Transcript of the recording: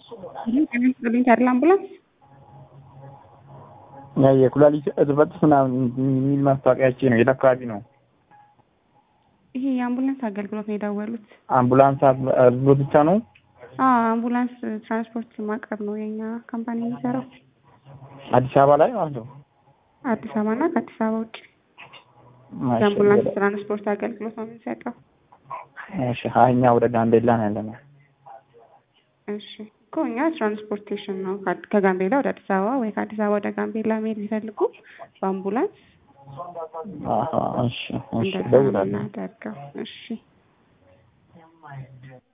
ጤና ታድላ አምቡላንስ የኩላሊት እጥበት ምናምን የሚል ማስታወቂያቼ ነው። የት አካባቢ ነው? ይሄ የአምቡላንስ አገልግሎት ነው የደወሉት። አምቡላንስ አገልግሎት ብቻ ነው? አዎ አምቡላንስ ትራንስፖርት ማቅረብ ነው የኛ ካምፓኒ የሚሰራው አዲስ አበባ ላይ ማለት ነው። አዲስ አበባ እና ከአዲስ አበባ ውጭ የአምቡላንስ ትራንስፖርት አገልግሎት ነው የምንሰጠው። እሺ እኛ ወደ ጋምቤላ ነው ያለነው። እሺ እኮ እኛ ትራንስፖርቴሽን ነው ከጋምቤላ ወደ አዲስ አበባ ወይ ከአዲስ አበባ ወደ ጋምቤላ መሄድ ቢፈልጉ በአምቡላንስ አሀ፣ እሺ እሺ፣ እንደዛ ነው እደውላለሁ። የምናደርገው። እሺ